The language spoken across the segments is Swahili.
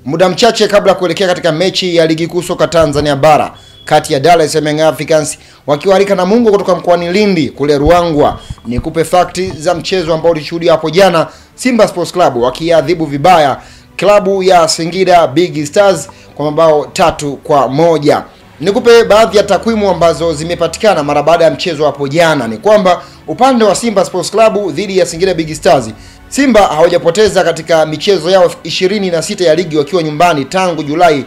Muda mchache kabla ya kuelekea katika mechi ya ligi kuu soka Tanzania bara kati ya Dar es Salaam Young Africans wakiwalika Namungo kutoka mkoani Lindi kule Ruangwa, nikupe fakti za mchezo ambao ulishuhudia hapo jana, Simba Sports Club wakiadhibu vibaya klabu ya Singida Big Stars kwa mabao tatu kwa moja. Nikupe baadhi ya takwimu ambazo zimepatikana mara baada ya mchezo hapo jana. Ni kwamba upande wa Simba Sports Club dhidi ya Singida Big Stars, Simba hawajapoteza katika michezo yao 26 ya ligi wakiwa nyumbani tangu Julai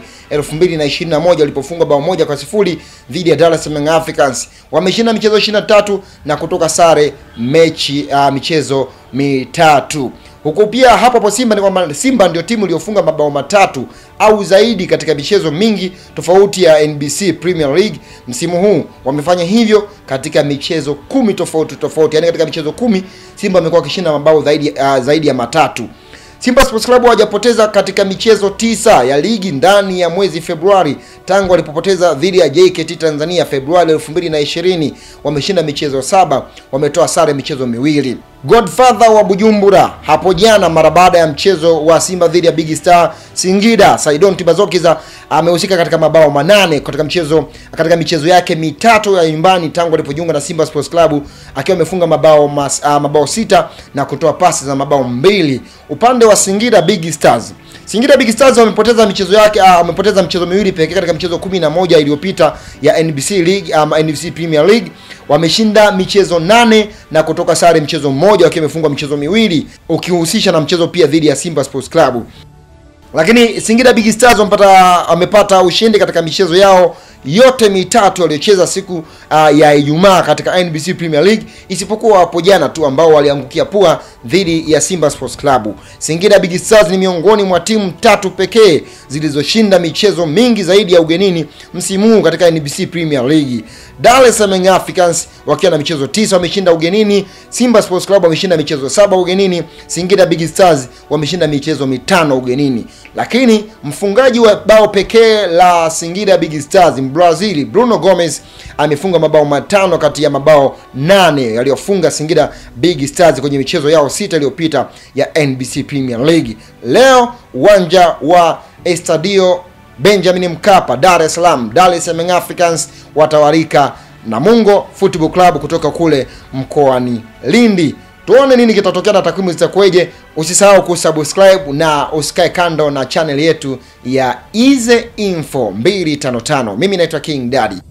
2021 walipofunga bao moja kwa sifuri dhidi ya Dar es Salaam Africans. Wameshinda michezo 23 na kutoka sare mechi uh, michezo mitatu huku pia hapo hapo Simba ni kwamba Simba ndio timu iliyofunga mabao matatu au zaidi katika michezo mingi tofauti ya NBC Premier League msimu huu. Wamefanya hivyo katika michezo kumi tofauti tofauti, yaani katika michezo kumi Simba amekuwa akishinda mabao zaidi, uh, zaidi ya matatu. Simba Sports Club hawajapoteza katika michezo tisa ya ligi ndani ya mwezi Februari tangu walipopoteza dhidi ya JKT Tanzania Februari 2020. Wameshinda michezo saba, wametoa sare michezo miwili. Godfather wa Bujumbura hapo jana mara baada ya mchezo wa Simba dhidi ya Big Star Singida, Saidon Tibazokiza amehusika katika mabao manane katika mchezo katika michezo yake mitatu ya nyumbani tangu alipojiunga na Simba Sports Club akiwa amefunga mabao mas, uh, mabao sita na kutoa pasi za mabao mbili. Upande wa Singida Big Stars Singida Big Stars wamepoteza michezo yake uh, wamepoteza michezo miwili pekee katika michezo kumi na moja iliyopita ya NBC League um, NBC Premier League. Wameshinda michezo nane na kutoka sare mchezo mmoja wakiwa wamefungwa michezo miwili ukihusisha na mchezo pia dhidi ya Simba Sports Club. Lakini Singida Big Stars wamepata wamepata ushindi katika michezo yao yote mitatu waliocheza siku uh, ya Ijumaa katika NBC Premier League isipokuwa hapo jana tu ambao waliangukia pua dhidi ya Simba Sports Club. Singida Big Stars ni miongoni mwa timu tatu pekee zilizoshinda michezo mingi zaidi ya ugenini msimu huu katika NBC Premier League. Dar es Salaam Africans wakiwa na michezo tisa wameshinda ugenini, Simba Sports Club wameshinda michezo saba ugenini, Singida Big Stars wameshinda michezo mitano ugenini. Lakini mfungaji wa bao pekee la Singida Big Stars Brazil Bruno Gomez amefunga mabao matano kati ya mabao nane yaliyofunga Singida Big Stars kwenye michezo yao sita iliyopita ya NBC Premier League. Leo uwanja wa Estadio Benjamin Mkapa, Dar es Salaam, Dar es Salaam Africans watawarika Namungo Football Club kutoka kule mkoani Lindi. Tuone nini kitatokea na takwimu zitakuweje. Usisahau kusubscribe na usikae kando na channel yetu ya Ize Info 255. Mimi naitwa King Daddy.